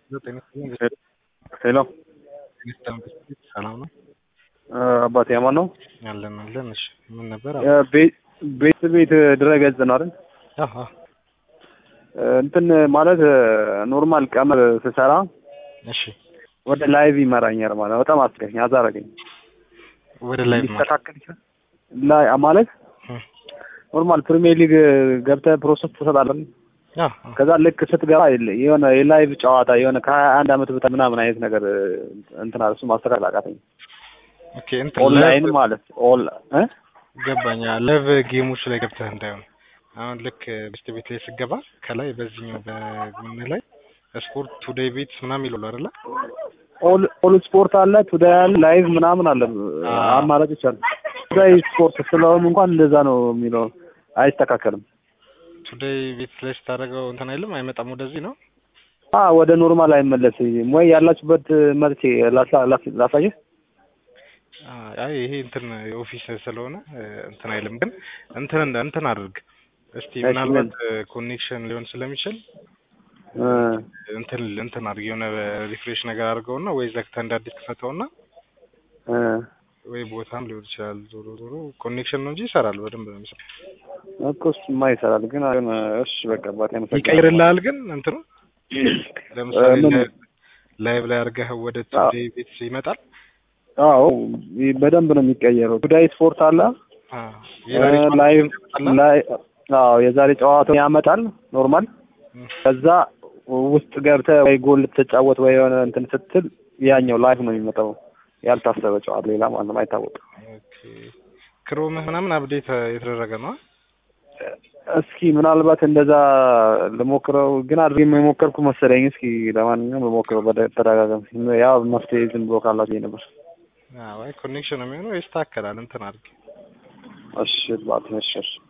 ሄሎ ሰላም ነው አባቴ አማን ነው። አለን አለን። እሺ ምን ነበር? ቤት ቤት ድረገጽ ነው አይደል? አሃ እንትን ማለት ኖርማል ቀመር ስሰራ እሺ ወደ ላይቭ ይመራኛል ማለት ነው። በጣም አስገኝ አዛረገኝ ወደ ላይ ሊስተካከል ይችላል ላይ ማለት ኖርማል ፕሪሚየር ሊግ ገብተህ ፕሮሰስ ትሰጣለህ። ከዛ ልክ ስትገባ የሆነ የላይቭ ጨዋታ የሆነ ከሀያ አንድ አመት በታ ምናምን አይነት ነገር እንትን አለ። እሱ ማስተካከል አቃተኝ። ኦኬ እንትን ኦንላይን ማለት ኦል እ ገባኛ ላይቭ ጌሞች ላይ ገብተህ እንዳይሆን አሁን ልክ በስት ቤት ላይ ስገባ ከላይ በዚህኛው በጎን ላይ ስፖርት ቱዴይ ቤት ምናምን ይላሉ አይደለ? ኦል ኦል ስፖርት አለ ቱዴይ አለ ላይቭ ምናምን አለ አማራጮች አሉ። ቱዴይ ስፖርት ስለሆነ እንኳን እንደዛ ነው የሚለው አይስተካከልም። ቱዴይ ቤት ላይ ስታደርገው እንትን አይልም አይመጣም ወደዚህ ነው አ ወደ ኖርማል አይመለስም ወይ ያላችሁበት መጥቼ ላሳየህ አይ ይሄ እንትን የኦፊስ ስለሆነ እንትን አይልም። ግን እንትን እንትን አድርግ እስቲ ምናልባት ኮኔክሽን ሊሆን ስለሚችል እንትን እንትን አድርግ የሆነ ሪፍሬሽ ነገር አድርገውና ወይ ዘግተህ እንደ አዲስ ክፈተውና ወይ ቦታም ሊሆን ይችላል። ዞሮ ዞሮ ኮኔክሽን ነው እንጂ ይሰራል፣ በደንብ ነው የሚሰራው እኮ እሱማ ይሰራል። ግን እሺ በቃ አባቴ ይቀይርልሃል። ግን እንትኑ ለምሳሌ ላይቭ ላይ አድርገህ ወደ ቱዴይ ቤት ይመጣል። አዎ በደንብ ነው የሚቀየረው። ቱዴይ ስፖርት አለ ላይቭ ላይ አዎ የዛሬ ጨዋታውን ያመጣል ኖርማል። ከዛ ውስጥ ገብተህ ወይ ጎል ልትጫወት ወይ የሆነ እንትን ስትል ያኛው ላይቭ ነው የሚመጣው። ያልታሰበ ጨዋታ ሌላ ማለት ነው አይታወቅም። ክሮምህ ምናምን አፕዴት የተደረገ ነው። እስኪ ምናልባት እንደዛ ልሞክረው፣ ግን አድርጌ የሞከርኩ መሰለኝ። እስኪ ለማንኛውም ልሞክረው በተደጋጋሚ ያው መፍትሄ ዝም ብሎ ካላችሁ ነበር። አይ ኮኔክሽን ነው የሚሆነው። ይስተካከላል። እንትን አድርግ እሺ ባት እሺ እሺ